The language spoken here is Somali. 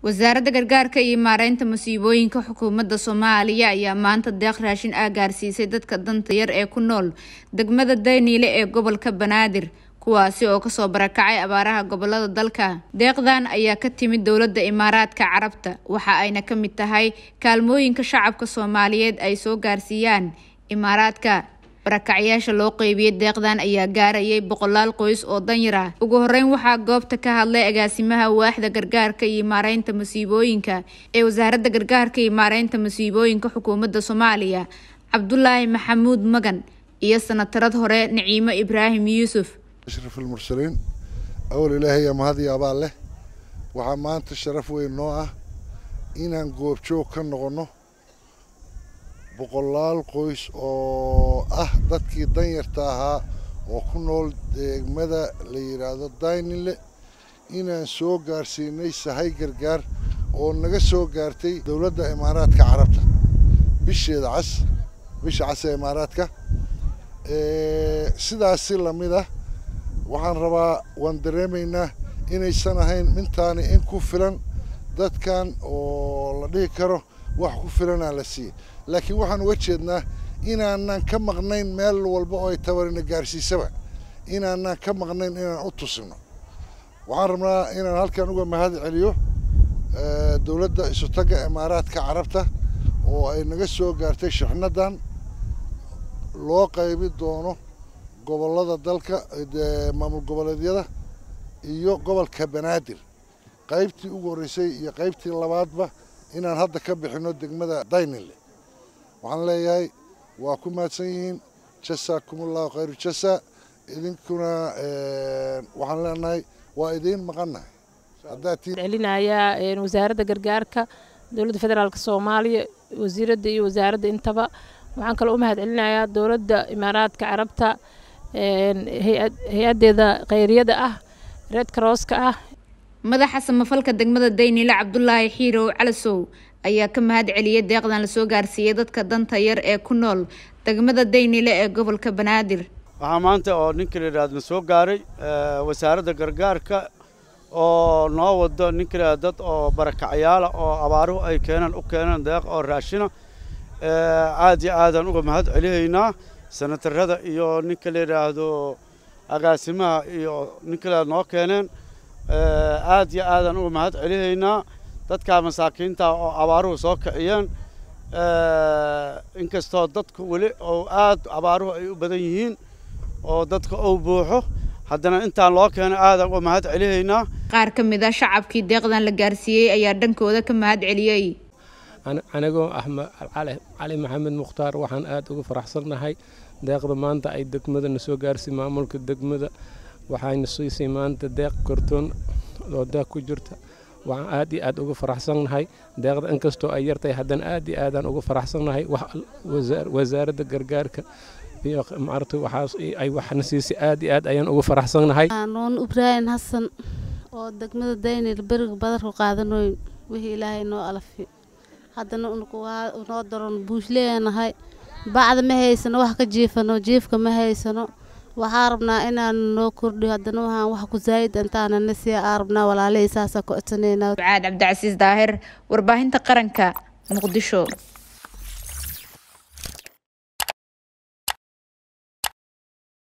wasaaradda gargaarka iyo maareynta musiibooyinka xukuumadda soomaaliya ayaa maanta deeq raashin ah gaarsiisay dadka danta yar ee ku nool degmada dayniile ee gobolka banaadir kuwaasi oo kasoo barakacay abaaraha gobolada dalka deeqdan ayaa ka timid dowladda imaaraadka carabta waxa ayna ka mid tahay kaalmooyinka shacabka soomaaliyeed ay soo gaarsiiyaan imaaraadka barakacyaasha loo qeybiyey deeqdan ayaa gaarayay boqolaal qoys oo danyar ah ugu horeyn waxaa goobta ka hadlay agaasimaha waaxda gargaarka iyo maareynta musiibooyinka ee wasaaradda gargaarka iyo maareynta musiibooyinka xukuumadda soomaaliya cabdulaahi maxamuud magan iyo sanatarad hore naciimo ibraahim yuusuf ashraf almursaliin awal ilaahay mahad iyo abaal leh waxaa maanta sharaf weyn noo ah inaan goobjoog ka noqonno boqolaal qoys oo ah dadkii danyarta ahaa oo ku nool degmada la yidhaahdo daynile inaan soo gaarsiinay sahay gargaar oo naga soo gaartay dowladda imaaraadka carabta bisheeda cas bisha cas ee imaaraadka sidaas si lamid ah waxaan rabaa waan dareemaynaa inaysan ahayn mintaani in ku filan dadkan oo la dhihi karo wax ku filanaa la siiyey laakiin waxaan uga jeednaa inaanan ka maqnayn meel walba oo ay tabarina gaarsiisaba inaanan ka maqnayn inaan u tusino waxaan rabnaa inaan halkan uga mahad celiyo dowladda isutagga imaaraadka carabta oo ay naga soo gaartay shixnadan loo qaybi doono gobollada dalka maamul goboleedyada iyo gobolka banaadir qaybtii ugu horreysay iyo qaybtii labaadba inaan hadda ka bixino degmada daynile waxaan leeyahay waa ku mahadsan yihiin jasaakumullahu khayru jasa idinkuna waxaan leenahay waa idiin maqannahay celinayaa wasaaradda gargaarka dowladda federaalk soomaaliya wasiiradda iyo wasaaradda intaba waxaan kaloo u mahad celinayaa dowladda imaaraadka carabta hay-adeeda khayriyada ah reed karooska ah madaxa samafalka degmada dayniile cabdulaahi xiirow calasow ayaa ka mahad celiyay deeqdan lasoo gaarsiiyey dadka danta yar ee ku nool degmada daynile ee gobolka banaadir waxaa maanta oo ninka la yidhahdo soo gaaray wasaaradda gargaarka oo noo wado ninka la dad oo barakacyaala oo abaaruhu ay keeneen u keeneen deeq oo raashina aad iyo aadaan uga mahad celihaynaa sanatarada iyo ninka la yidhaahdo agaasimaha iyo ninka la noo keeneen aad iyo aadaan uga mahad celihaynaa dadkaa masaakiinta oo abaaruhu soo kiciyeen inkastoo dadku weli oo aad abaaruhu ay u badan yihiin oo dadka ou buuxo haddana intaan loo keenay aadaan uga mahad celihaynaa qaar ka mid a shacabkii deeqdan la gaarsiiyey ayaa dhankooda ka mahad celiyey anigoo axmed cali maxamed mukhtaar waxaan aad uga faraxsannahay deeqda maanta ay degmadana soo gaarsiy maamulka degmada waxayna siisay maanta deeq kortoon oo deeq ku jirta waxaan aad iyo aad uga faraxsannahay deeqda inkastoo ay yartahay haddana aad iyo aadaan uga faraxsannahay wasaaradda gargaarka iyo maarata waxaas ay waxna siisay aad iyo aad ayaan uga faraxsannahay nuun ibraahim xasan oo degmada daynil beriga badarku qaadanoyn wixii ilaahay noo alafi haddana noo daron buushleenahay bacda ma haysano wax ka jiifano jiifka ma haysano waxaa rabnaa inaan noo kordhiyo haddana waxaan wax ku zaa'id intaanana sii aa rabnaa walaalihii saasaa ku codsanayna ducaad cabdicasiis daahir warbaahinta qaranka muqdisho